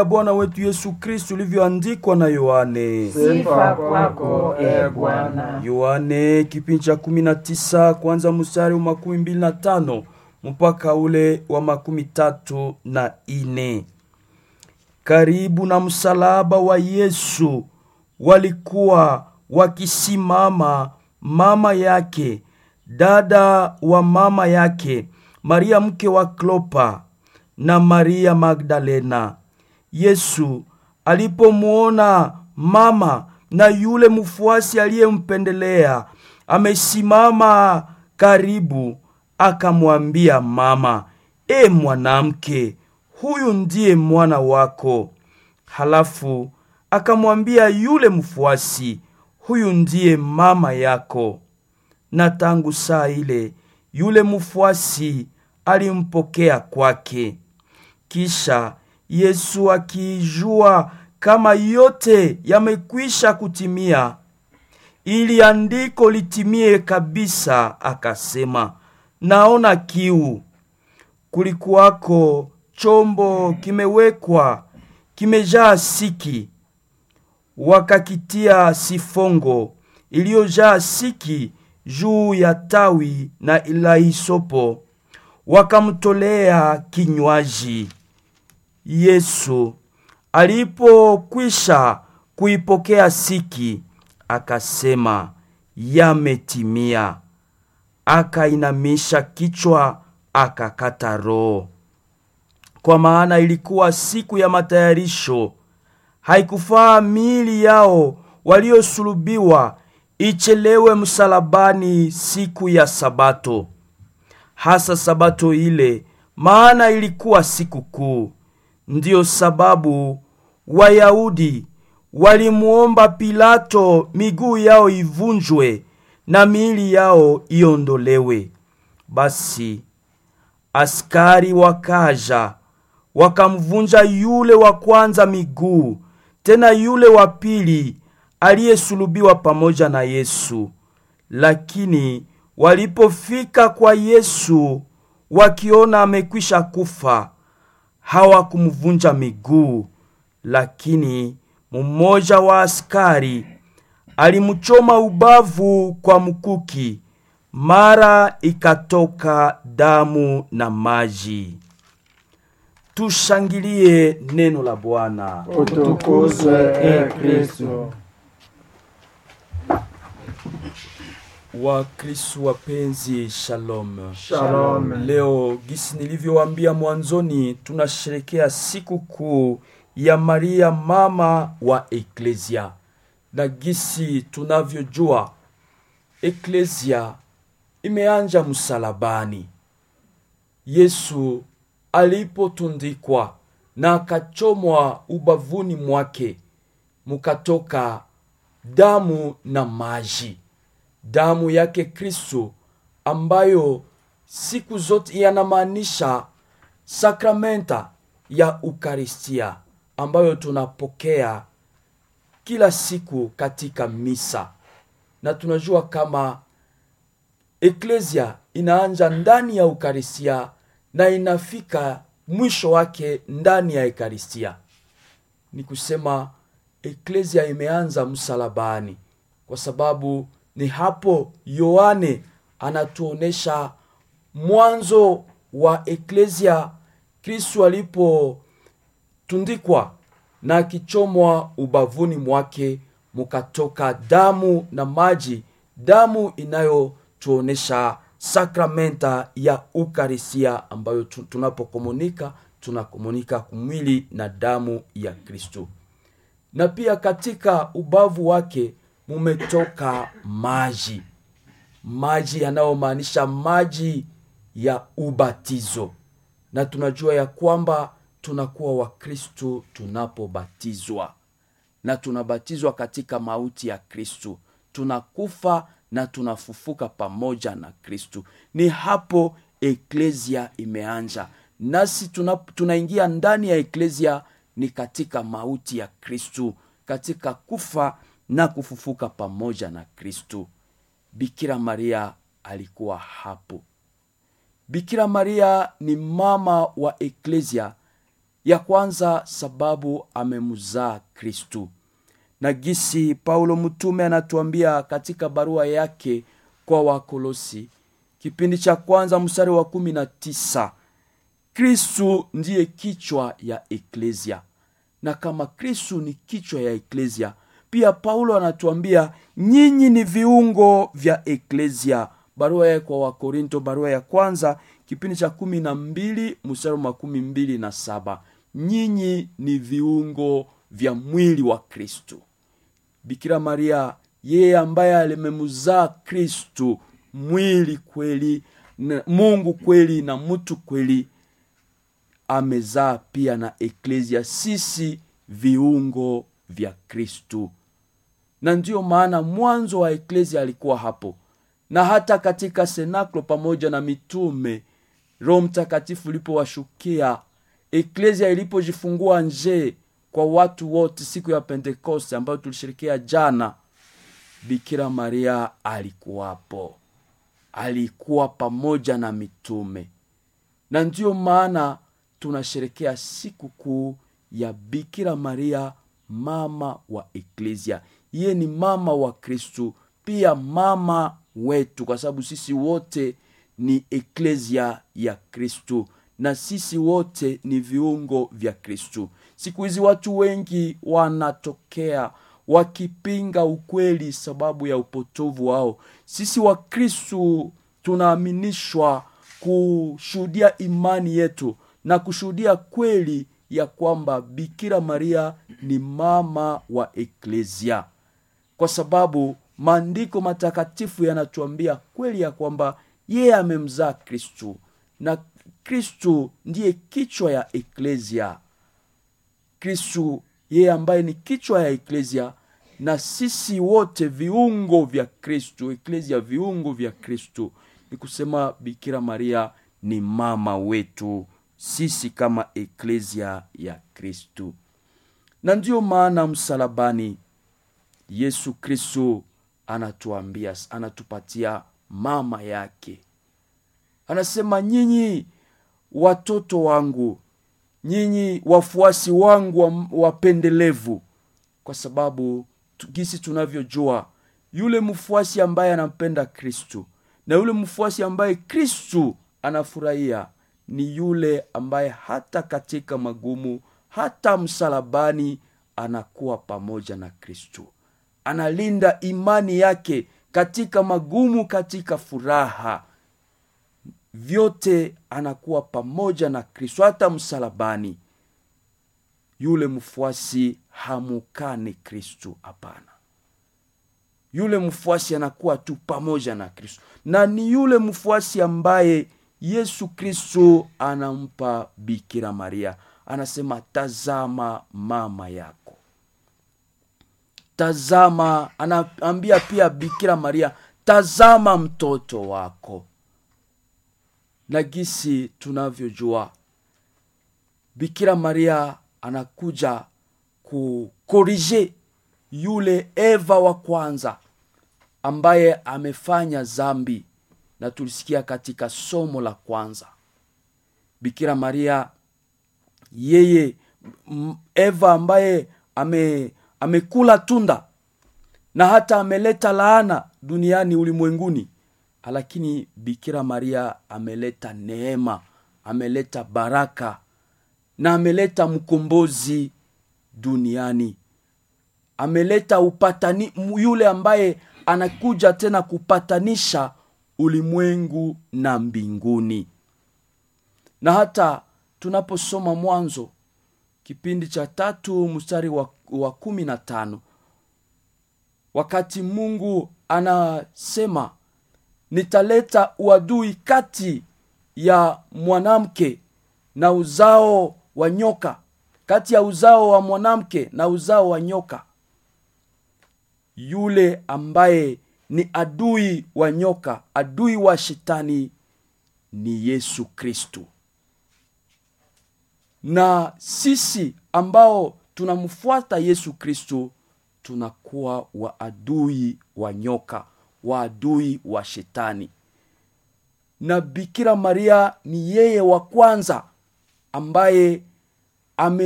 Bwana wetu Yesu Kristu ulivyoandikwa na Yohane. Sifa kwako e Bwana. Yohane kipindi cha kumi na tisa kwanza mstari wa makumi mbili na tano mpaka ule wa makumi tatu na ine. Karibu na msalaba wa Yesu walikuwa wakisimama mama yake, dada wa mama yake, Maria mke wa Klopa na Maria Magdalena. Yesu alipomwona mama na yule mfuasi aliyempendelea amesimama karibu, akamwambia mama, e mwanamke, huyu ndiye mwana wako. Halafu akamwambia yule mfuasi, huyu ndiye mama yako. Na tangu saa ile yule mfuasi alimpokea kwake. Kisha Yesu akijua kama yote yamekwisha kutimia, ili andiko litimie kabisa, akasema, naona kiu. Kulikuwako chombo kimewekwa kimejaa siki, wakakitia sifongo iliyojaa siki juu ya tawi na la hisopo, wakamtolea kinywaji. Yesu alipokwisha kuipokea siki, akasema, yametimia. Akainamisha kichwa, akakata roho. Kwa maana ilikuwa siku ya matayarisho, haikufaa miili yao waliosulubiwa ichelewe msalabani siku ya Sabato, hasa Sabato ile, maana ilikuwa siku kuu. Ndiyo sababu Wayahudi walimuomba Pilato miguu yao ivunjwe na miili yao iondolewe. Basi askari wakaja wakamvunja yule wa kwanza miguu, tena yule wa pili aliyesulubiwa pamoja na Yesu. Lakini walipofika kwa Yesu, wakiona amekwisha kufa, hawakumvunja miguu, lakini mmoja wa askari alimchoma ubavu kwa mkuki, mara ikatoka damu na maji. Tushangilie neno la Bwana. Utukuzwe e Kristo. Wakristo wapenzi, shalom. Shalom. Leo gisi nilivyowaambia mwanzoni, tunasherekea siku kuu ya Maria mama wa Eklesia, na gisi tunavyojua Eklesia imeanja msalabani. Yesu alipotundikwa na akachomwa ubavuni mwake, mukatoka damu na maji damu yake Kristo ambayo siku zote yanamaanisha sakramenta ya Ukaristia ambayo tunapokea kila siku katika misa, na tunajua kama eklesia inaanja ndani ya Ukaristia na inafika mwisho wake ndani ya Ekaristia. Ni kusema eklesia imeanza msalabani kwa sababu ni hapo Yohane anatuonesha mwanzo wa eklesia, Kristo alipotundikwa na akichomwa ubavuni mwake, mukatoka damu na maji, damu inayotuonesha sakramenta ya Ukarisia ambayo tunapokomunika tunakomunika kumwili na damu ya Kristo, na pia katika ubavu wake mumetoka maji, maji yanayomaanisha maji ya ubatizo, na tunajua ya kwamba tunakuwa Wakristo tunapobatizwa, na tunabatizwa katika mauti ya Kristo, tunakufa na tunafufuka pamoja na Kristo. Ni hapo eklesia imeanja, nasi tuna, tunaingia ndani ya eklesia ni katika mauti ya Kristo, katika kufa na kufufuka pamoja na Kristo. Bikira Maria alikuwa hapo. Bikira Maria ni mama wa eklesia ya kwanza sababu amemzaa kristu na gisi paulo mtume anatuambia katika barua yake kwa wakolosi kipindi cha kwanza mstari wa kumi na tisa kristu ndiye kichwa ya eklesia na kama kristu ni kichwa ya eklesia pia paulo anatuambia nyinyi ni viungo vya eklesia barua yake kwa wakorinto barua ya kwanza kipindi cha kumi na mbili mstari wa makumi mbili na saba nyinyi ni viungo vya mwili wa kristu bikira maria yeye ambaye alimemzaa kristu mwili kweli na mungu kweli na mtu kweli amezaa pia na eklesia sisi viungo vya kristu na ndiyo maana mwanzo wa eklesia alikuwa hapo na hata katika senaklo pamoja na mitume roho mtakatifu ulipowashukia eklesia ilipojifungua nje kwa watu wote siku ya pentekoste ambayo tulishirikia jana bikira maria alikuwapo alikuwa pamoja na mitume na ndiyo maana tunasherekea siku kuu ya bikira maria mama wa eklesia iye ni mama wa kristu pia mama wetu kwa sababu sisi wote ni eklesia ya kristu na sisi wote ni viungo vya kristu siku hizi watu wengi wanatokea wakipinga ukweli sababu ya upotovu wao sisi wakristu tunaaminishwa kushuhudia imani yetu na kushuhudia kweli ya kwamba bikira maria ni mama wa eklesia kwa sababu maandiko matakatifu yanatuambia kweli ya kwamba yeye amemzaa kristu na kristu ndiye kichwa ya eklesia kristu yeye ambaye ni kichwa ya eklesia na sisi wote viungo vya kristu eklesia viungo vya kristu ni kusema bikira maria ni mama wetu sisi kama eklesia ya kristu na ndiyo maana msalabani yesu kristu anatuambia anatupatia mama yake anasema nyinyi watoto wangu nyinyi wafuasi wangu wapendelevu kwa sababu gisi tunavyojua yule mfuasi ambaye anampenda kristu na yule mfuasi ambaye kristu anafurahia ni yule ambaye hata katika magumu hata msalabani anakuwa pamoja na kristu analinda imani yake katika magumu katika furaha vyote anakuwa pamoja na kristo hata msalabani yule mfuasi hamukani kristu hapana yule mfuasi anakuwa tu pamoja na kristo na ni yule mfuasi ambaye yesu kristo anampa bikira maria anasema tazama mama yako tazama anaambia pia bikira maria tazama mtoto wako na gisi tunavyojua bikira maria anakuja kukorije yule eva wa kwanza ambaye amefanya zambi na tulisikia katika somo la kwanza bikira maria yeye eva ambaye ame amekula tunda na hata ameleta laana duniani ulimwenguni lakini bikira maria ameleta neema ameleta baraka na ameleta mkombozi duniani ameleta upatani yule ambaye anakuja tena kupatanisha ulimwengu na mbinguni na hata tunaposoma mwanzo kipindi cha tatu mstari wa, wa kumi na tano wakati mungu anasema nitaleta uadui kati ya mwanamke na uzao wa nyoka kati ya uzao wa mwanamke na uzao wa nyoka yule ambaye ni adui wa nyoka adui wa shetani ni yesu kristu na sisi ambao tunamfuata yesu kristu tunakuwa waadui wa nyoka waadui wa shetani na bikira maria ni yeye wa kwanza ambaye ame